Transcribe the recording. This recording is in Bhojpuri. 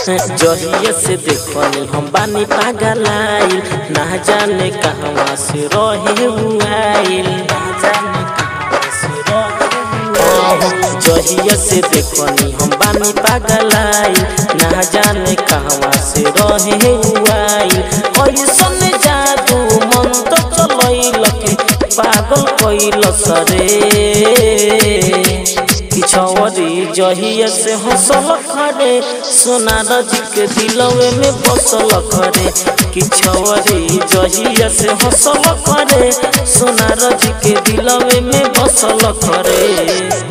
जहिया से देखनी हम बानी पागल आइल ना जाने कहवा से रहे हुआइल ना जाने कहवा से रहे जहिया से देखनी हम बानी पागल आइल ना जाने कहवा से रहे हुआइल ऐसन जादू मन तो चलैल के पागल कैल सरे किछवरी जहिया से हंसल खरे सोनार जी के दिलवे में बसल खरे किछवरी जहिया से हंसल खरे सोनार जी के दिलवे में बसल खरे